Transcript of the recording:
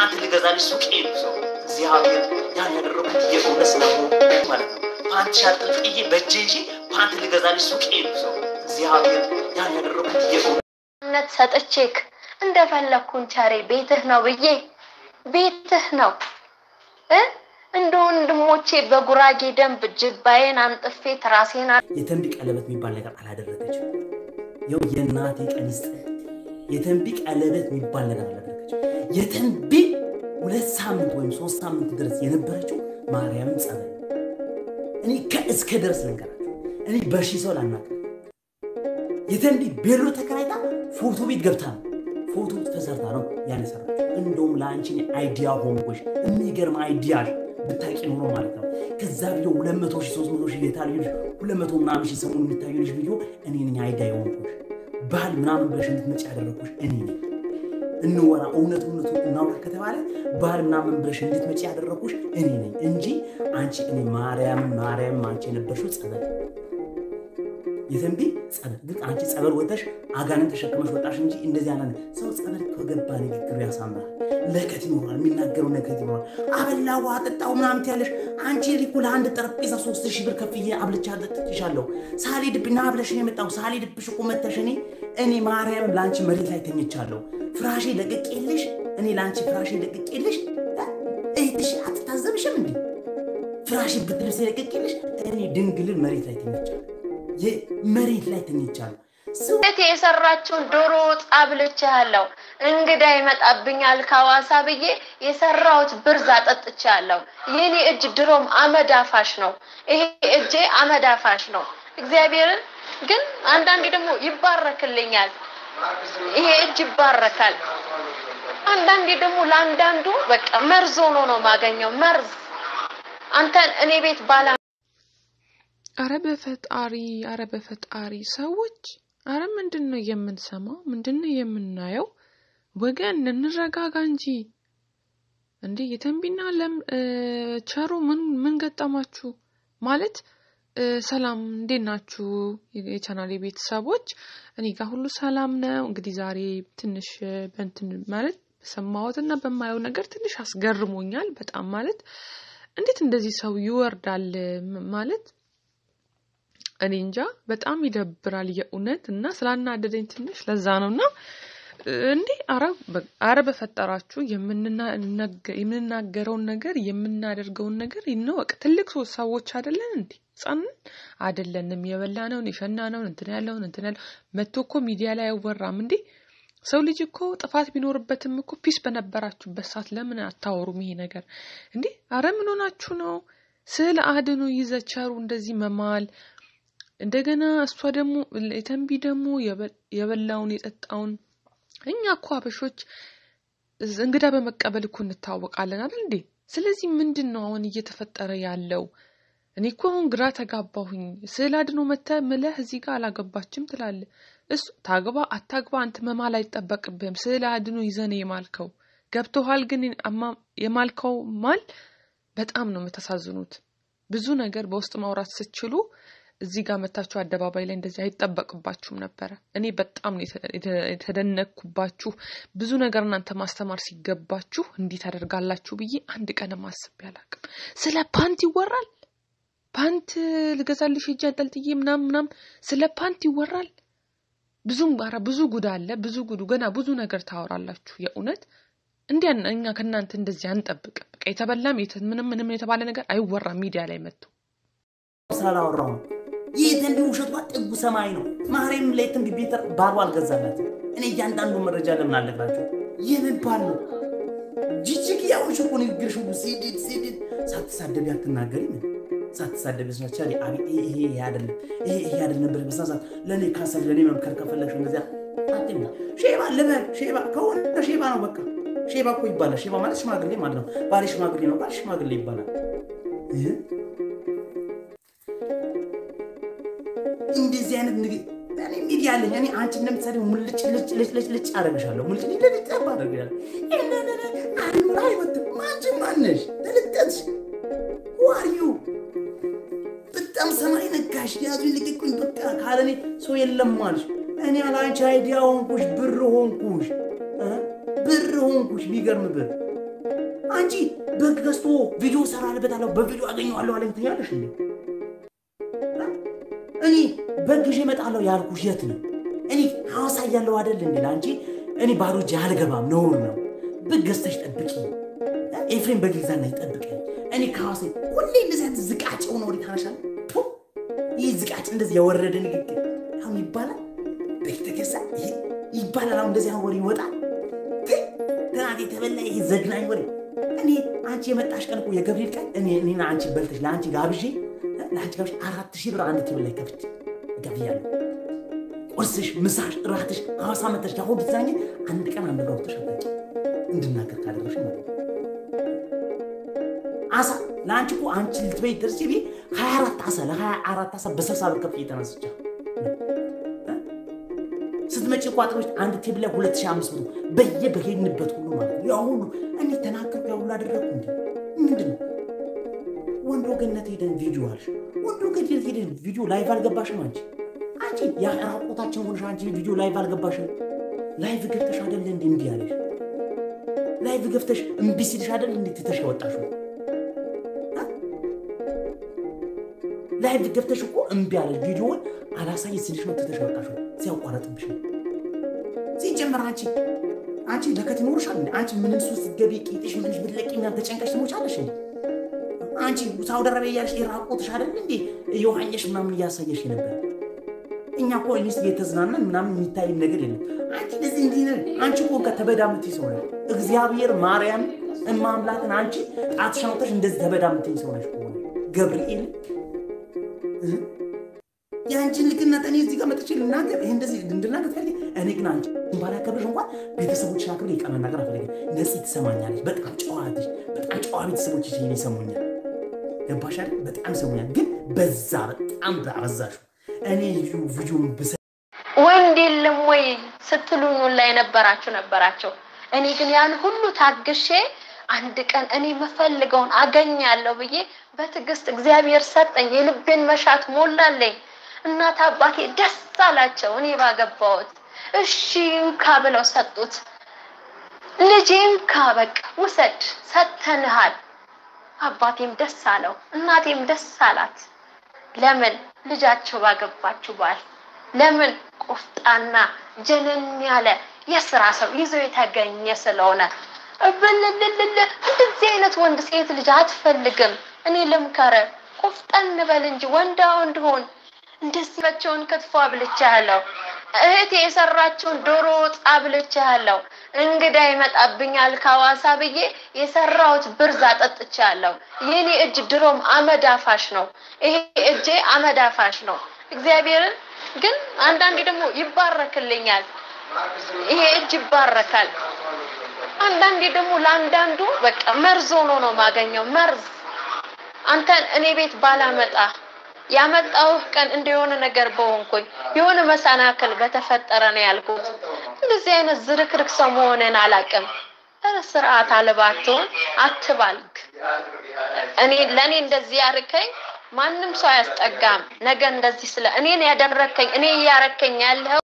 ፓንት ልገዛልሽ ሱቅ ሄዱ ሰው እግዚአብሔር ያን ያደረኩት የእውነት ስለሆነ ማለት ነው። ፓንት ሻጥል ጥዬ በእጄ ይዤ ፓንት ልገዛልሽ ሱቅ ሄዱ ሰው እግዚአብሔር ያን ያደረኩት የእውነት ነት ሰጥቼክ እንደፈለግኩን ቸሬ ቤትህ ነው ብዬ ቤትህ ነው እ እንደ ወንድሞቼ በጉራጌ ደንብ ጅባዬን አንጥፌ ትራሴን የተንቢ ቀለበት የሚባል ነገር አላደረገችም። ያው የእናቴ ቀን ይስጥ የተንቢ ቀለበት የሚባል ነገር አላደረገችም። የተንቢ ሁለት ሳምንት ወይም ሶስት ሳምንት ድረስ የነበረችው ማርያምን ጸበል እኔ ከእስከ ድረስ ልንገራችሁ፣ እኔ በሺ ሰው ላናገር የተንቢ ቤሎ ተከራይታ ፎቶ ቤት ገብታ ነው ፎቶ ተሰርታ ነው ያነሰራችው። እንደውም ለአንቺ አይዲያ ሆንኮሽ የሚገርም አይዲያ ብታቂ ኖሮ ማለት ነው። ከዛ ቪዲዮ 200 ሺህ 300 ሺህ የታዩ ልጅ 200 ምናምን ሺህ ሰሞኑን የሚታዩ ልጅ ቪዲዮ እኔ ነኝ አይዲያ የሆንኩሽ ባህል ምናምን ብለሽ እንድትመጪ ያደረግኩሽ እኔ ነኝ። እንወራ እውነት እውነቱ እናውራ ከተባለ ባህል ምናምን ብለሽ እንድትመጪ ያደረግኩሽ እኔ ነኝ እንጂ አንቺ እኔ ማርያም ማርያም አንቺ የነበርሽው ጸበል የተንቢ ጸበል ግን አንቺ ጸበል ወጥተሽ አጋንን ተሸክመሽ ወጣሽ እንጂ እንደዚህ ያለ ሰው ጸበል ከገባ ንግግሩ ያሳምራል። ለከት ይኖራል፣ የሚናገረው ለከት ይኖራል። አበላው አጠጣው ምናምን ያለሽ አንቺ ሊኩ ለአንድ ጠረጴዛ ሶስት ሺህ ብር ከፍዬ አብልቻ ጠጥቼሻለሁ። ሳልሄድብሽ ና ብለሽ ነው የመጣው። ሳልሄድብሽ እኮ መተሽ እኔ እኔ ማርያም ለአንቺ መሬት ላይ ተኝቻለሁ። ፍራሼ ለቅቄልሽ እኔ ለአንቺ ፍራሼ ለቅቄልሽ እህትሽ አትታዘብሽም እንዴ? ፍራሼ ብትልብስ ለቅቄልሽ እኔ ድንግልን መሬት ላይ ተኝቻለሁ። መሬት ላይ ተኝቻለሁ። ቤት የሰራችውን ዶሮ ወጥ አብልቼሃለሁ። እንግዳ ይመጣብኛል ከሐዋሳ ብዬ የሰራሁት ብርዝ አጠጥቻለሁ። የኔ እጅ ድሮም አመድ አፋሽ ነው። ይሄ እጄ አመድ አፋሽ ነው። እግዚአብሔርን ግን አንዳንዴ ደግሞ ይባረክልኛል። ይሄ እጅ ይባረካል። አንዳንዴ ደግሞ ለአንዳንዱ በቃ መርዝ ሆኖ ነው ማገኘው መርዝ አንተን እኔ ቤት ባላ አረ በፈጣሪ አረ በፈጣሪ ሰዎች አረ ምንድን ነው የምንሰማው? ምንድን ነው የምናየው? ወገን እንረጋጋ እንጂ እንዴ! የተንቢና ለም ቸሩ ምን ምን ገጠማችሁ? ማለት ሰላም እንዴት ናችሁ? የቻናሌ ቤተሰቦች እኔ ጋር ሁሉ ሰላም ነው። እንግዲህ ዛሬ ትንሽ በንትን ማለት በሰማሁት እና በማየው ነገር ትንሽ አስገርሞኛል በጣም ማለት እንዴት እንደዚህ ሰው ይወርዳል ማለት እኔ እንጃ በጣም ይደብራል የእውነት እና ስላናደደኝ ትንሽ ለዛ ነው እና እንዴ አረ በፈጠራችሁ የምንናገረውን ነገር የምናደርገውን ነገር ይነወቅ ትልቅ ሶስት ሰዎች አይደለን እንዴ ህጻንን አይደለንም የበላነውን የሸናነውን እንትን ያለውን እንትን ያለው መቶ እኮ ሚዲያ ላይ አይወራም እንዴ ሰው ልጅ እኮ ጥፋት ቢኖርበትም እኮ ፒስ በነበራችሁበት ሰዓት ለምን አታወሩም ይሄ ነገር እንዴ አረ ምን ሆናችሁ ነው ስዕል አድኖ ይዘቸሩ እንደዚህ መማል እንደገና እሷ ደግሞ የተንቢ ደግሞ የበላውን የጠጣውን እኛ እኮ አበሾች እንግዳ በመቀበል እኮ እንታወቃለን አይደል እንዴ? ስለዚህ ምንድን ነው አሁን እየተፈጠረ ያለው? እኔ እኮ አሁን ግራ ተጋባሁኝ። ስዕል አድኖ መተ ምለህ እዚህ ጋር አላገባችም ትላለ። እሱ ታግባ አታግባ አንተ መማል አይጠበቅብህም። ስዕል አድኖ ይዘን የማልከው ገብቶሃል። ግን የማልከው ማል በጣም ነው የምታሳዝኑት። ብዙ ነገር በውስጥ ማውራት ስትችሉ እዚህ ጋር መታችሁ አደባባይ ላይ እንደዚህ አይጠበቅባችሁም ነበረ። እኔ በጣም ነው የተደነቅኩባችሁ። ብዙ ነገር እናንተ ማስተማር ሲገባችሁ እንዲህ ታደርጋላችሁ ብዬ አንድ ቀንም አስቤ አላውቅም። ስለ ፓንት ይወራል። ፓንት ልገዛልሽ ሄጄ አንጠልጥዬ ምናም ምናም ስለ ፓንት ይወራል። ብዙም ኧረ ብዙ ጉድ አለ። ብዙ ጉዱ ገና ብዙ ነገር ታወራላችሁ። የእውነት እንዲያ እኛ ከእናንተ እንደዚህ አንጠብቅም። በቃ የተበላም ምንም ምንም የተባለ ነገር አይወራም ሚዲያ ላይ መጥቶ ስላላወራው ነው። ይህ ተንቢ ውሸቷ ጥጉ ሰማይ ነው። ማርያም ላይ ተንቢ ቤተር ባሉ አልገዛላት። እኔ እያንዳንዱ መረጃ ለምን አለግራቸው? የምን ባል ነው? ጅጅግ ያውሽ እኮ ንግግርሽ ሁሉ ሲዲድ ሲዲድ ሳትሳደቢ አትናገሪ ምን ሳትሳደቢ ስናቻ አቤት ይሄ ይሄ አይደለም ይሄ ይሄ አይደለም ነበር በሳሳት ለእኔ ካሰብ ለእኔ መምከር ከፈለግሽ እንደዚያ አትሚ ሼባ ልበል ሼባ ከሆነ ሼባ ነው በቃ ሼባ እኮ ይባላል። ሼባ ማለት ሽማግሌ ማለት ነው። ባሌ ሽማግሌ ነው፣ ባል ሽማግሌ ይባላል። እንደዚህ አይነት ንግ እኔ ሚዲያ አለኝ። እኔ አንቺ እንደምትሰሪ ሙልጭ ልጭ ልጭ ልጭ ልጭ አደርግሻለሁ። ሙልጭ ልጭ ልጭ ጠብ አደርግሻለሁ። አይኑር አይወጥም። አንቺ ማነሽ? ተልጠትሽ ዋርዩ በጣም ሰማይ ነካሽ። ያዙኝ ልቅቁኝ። በቃ ካለኔ ሰው የለም አልሽ። እኔ አላንቺ አይዲያ ሆንኩሽ፣ ብር ሆንኩሽ፣ ብር ሆንኩሽ። ቢገርም ብር አንቺ በግ ገዝቶ ቪዲዮ ሰራልበታለሁ በቪዲዮ አገኘዋለሁ አለኝ ትያለሽ እንዴ? እኔ በግ ይዤ እመጣለሁ ያልኩሽ የት ነው? እኔ ሐዋሳ እያለሁ አይደል እንዴ? ለአንቺ እኔ ባዶ እጄ አልገባም፣ ነውር ነው። በግ ገዝተሽ ጠብቂ፣ ኤፍሬም በግ ይግዛና ይጠብቀኝ። እኔ ከሐዋሳ ሁሌ እንደዚህ አይነት ዝቃጭ ሆነ ወደ ታነሻል። ይህ ዝቃጭ እንደዚህ የወረደ ንግግር አሁን ይባላል። በግ ተገዛ ይሄ ይባላል። አሁን እንደዚህ አሁን ወሬ ይወጣል። ትናንት የተበላ ይሄ ዘግናኝ ወሬ እኔ አንቺ የመጣሽ ቀን እኮ የገብርኤል ቀን እኔ እኔና አንቺ በልተሽ ለአንቺ ጋብዤ ለአንቺ ጋብዤ አራት ሺህ ብር አንድ ቴብል ላይ ከፍቼ ገብያለሁ። ቁርስሽ፣ ምሳሽ፣ እራትሽ ሐዋሳ መተሽ ያሁን ብትዛኝ አንድ ቀን አንድ ጋውተሽ አታውቂ እንድናገር ካደረሽ ማለት ነው። አሳ ለአንቺ እኮ አንቺ ልትበይ ደርሲ ቤ ሀያ አራት አሳ ለሀያ አራት አሳ በስልሳ ብር ከፍዬ ተነስቻ ስትመጪ ቋጥሮች አንድ ቴብል ላይ ሁለት ሺህ አምስት መቶ በየ በሄድንበት ሁሉ ማለት ነው። ያ ሁሉ እኔ ተናገርኩ፣ ያ ሁሉ አደረግኩ። እንዲ ምንድን ነው ወንዶ ገነት ሄደን ቪዲዮ አልሽ። ወንዶ ገነት ሄደን ቪዲዮ ላይቭ አልገባሽም አንቺ አንቺ ያ ራቆታችን ሆነሽ አንቺ ቪዲዮ ላይቭ አልገባሽም። ላይቭ ገብተሽ አደለ እንዲ እንዲ ያለሽ ላይቭ ገብተሽ እምቢ ሲልሽ አደለ እንዲ ትተሽ ያወጣሽው ላይቭ ገብተሽ እኮ እምቢ አለሽ። ቪዲዮውን አላሳይ ሲልሽ ነው ትተሽ ያወጣሽው ሲያቋረጥብሽ ነው። ሲጀመር አንቺ አንቺ ለከት ይኖርሻል እንዴ? አንቺ ምንም ሱስ ስትገቢ ቂጥሽ ምንሽ ብትለቂ ምናምን ተጨንቀሽ ትሞቻለሽ እንዴ? አንቺ ሳውዲ አረቢያ እያለሽ የራቆትሽ አይደል እንዴ የዋኘሽ ምናምን እያሳየሽ ነበር። እኛ እኮ ኢንስ እየተዝናናን ምናምን የሚታይ ነገር የለም። አንቺ እንደዚህ እንዲህ ነው። አንቺ እኮ ከተበዳ የምትይ ሰው ነሽ። እግዚአብሔር ማርያም እማምላክን አንቺ ጣትሽን አውጥተሽ እንደዚህ ተበዳ የምትይ ሰው ነሽ። ከሆነ ገብርኤል የአንቺን ልክነት እኔ እዚህ ጋር መጥቼ ልናገር ይሄ እንደዚህ እንድናገር ፈልጌ እኔ ግን አንቺ ባላከብርሽ እንኳን ቤተሰቦችን አክብሬ ይቃ መናገር አልፈልግም። ነፂ ትሰማኛለች። በጣም ጨዋትሽ በጣም ጨዋ ቤተሰቦች ይሄን ይሰሙኛል። ገባሽ አይደል? በጣም ይሰሙኛል። ግን በዛ በጣም አበዛሹ። እኔ ቪዲዮ ብሰ ወንድ የለም ወይ ስትሉኝ ላይ ነበራችሁ ነበራቸው። እኔ ግን ያን ሁሉ ታግሼ አንድ ቀን እኔ የምፈልገውን አገኛለሁ ብዬ በትዕግስት እግዚአብሔር ሰጠኝ። የልቤን መሻት ሞላለኝ። እናት አባቴ ደስ አላቸው እኔ ባገባሁት። እሺ እንካ ብለው ሰጡት። ልጄ እንካ በቃ ውሰድ ሰጥተንሃል። አባቴም ደስ አለው፣ እናቴም ደስ አላት። ለምን ልጃቸው ባገባችሁ ባል ለምን ቆፍጣና ጀነን ያለ የስራ ሰው ይዞ የተገኘ ስለሆነ ብልልልል እንደዚህ አይነት ወንድ ሴት ልጅ አትፈልግም። እኔ ልምከረ ቆፍጠን በል እንጂ ወንዳ ወንድ ሆን። እንደዚህ በቸውን ክትፎ አብልቻለሁ። እህቴ የሰራችውን ዶሮ ወጥ አብልቻለሁ። እንግዳ ይመጣብኛል ከሐዋሳ ብዬ የሰራሁት ብርዝ አጠጥቻለሁ። የኔ እጅ ድሮም አመድ አፋሽ ነው። ይሄ እጄ አመድ አፋሽ ነው። እግዚአብሔርን ግን አንዳንዴ ደግሞ ይባረክልኛል። ይሄ እጅ ይባረካል። አንዳንዴ ደግሞ ለአንዳንዱ በቃ መርዝ ሆኖ ነው የማገኘው። መርዝ አንተን እኔ ቤት ባላመጣ ያመጣሁህ ቀን እንደሆነ ነገር በሆንኩኝ የሆነ መሰናክል በተፈጠረ ነው ያልኩት። እንደዚህ አይነት ዝርክርክ ሰው መሆንን አላውቅም። ኧረ ስርዓት አልባትሆን አትባልግ። እኔ ለእኔ እንደዚህ ያርከኝ ማንም ሰው አያስጠጋም። ነገ እንደዚህ ስለ እኔን ያደረከኝ እኔ እያረከኝ ያለው